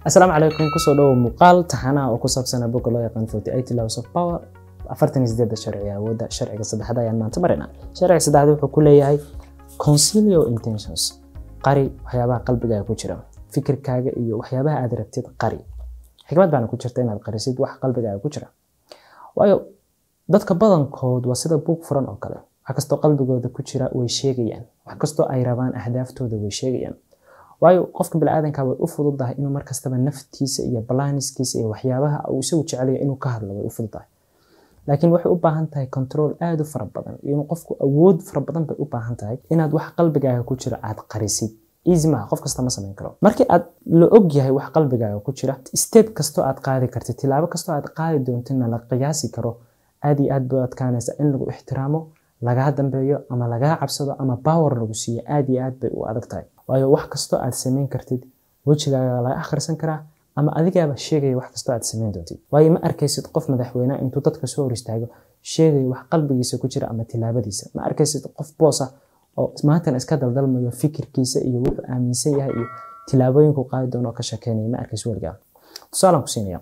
asalaamu calaykum kusoo dhowo muuqaal taxanaha oo ku saabsana boga loo yaqaan forty eight laws of power afartan iyo sideedda sharci awoodda sharciga saddexda ayaan maanta marina sharciga saddexda wuxuu ku leeyahay concilio intentions qari waxyaabaha qalbigaaga ku jira fikirkaaga iyo waxyaabaha aad rabtid qari xikmad baana ku jirta inaad qarisid wax qalbigaaga ku jira waayo dadka badankood waa sida buug furan oo kale wax kastoo qalbigooda ku jira way sheegayaan wax kastoo ay rabaan ahdaaftooda way sheegayaan waayo qofka biniaadanka way u fududahay inuu markastaba naftiisa iyo balaniskiisa iyo waxyaabaha uu isagu jecelaya inuu ka hadlo way u fududahay laakiin waxay u baahan tahay control aada u fara badan iyo inuu qofku awood fara badan bay u baahan tahay inaad wax qalbigaaga ku jira aad qarisid easy maaha qof kasta ma samayn karo markii aad la og yahay wax qalbigaaga ku jira step kastoo aad qaadi kartid tilaabo kastoo aad qaadi doontidna la qiyaasi karo aad iyo aad bay adkaanaysa in lagu ixtiraamo lagaa dambeeyo ama lagaa cabsado ama power lagu siiyo aad iyo aad bay u adag tahay waayo wax kastoo aad samayn kartid wejigaaga laga akhrisan karaa ama adigaaba sheegaya wax kastoo aad samayn doontid waayo ma arkaysid qof madaxweyneha intuu dadka soo hor istaago sheegaya wax qalbigiisa ku jira ama tilaabadiisa ma arkaysid qof boos ah oo maantana iska daldalmayo fikirkiisa iyo wuxuu aaminsan yahay iyo tilaabooyinku qaadi doono ka shekeynaya ma arkaysid weligaa tusaalaan ku siinaya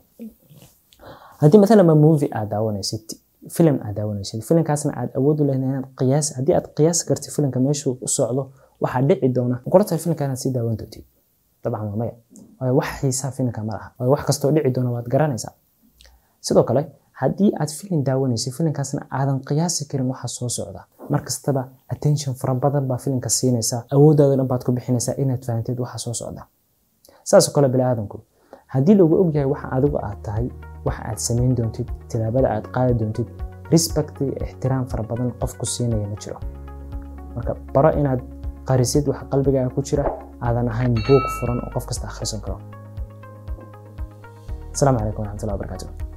haddii maalan ma movie aad daawanaysid filim aad daawanaysid filimkaasna aad awood u leedahay inaad qiyaas haddii aad qiyaasi kartid filimka meeshuu u socdo waxaa dhici doona kula tahay filimka inaad sii daawan doontid dabcan waa maya waayo wax xiisaa filimka ma laha waayo wax kastoo dhici doona waad garanaysaa sidoo kale haddii aad filim daawanaysid filimkaasna aadan qiyaasi karin waxa soo socda markastaba attention fara badan baa filimka siinaysaa awooddaada dhan baad ku bixinaysaa inaad fahantid waxa soo socda saasoo kale biniaadanku haddii lagu ogyahay waxa adigu aad tahay waxa aad samayn doontid tilaabada aad qaadi doontid respect iyo ixtiraam fara badan qofku siinaya ma jiro marka baro inaad qarisid waxa qalbigaaga ku jira aadan ahayn buug furan oo qof kasta akhrisan karo asalaamu calaykum waraxmatullahi wabarakatuh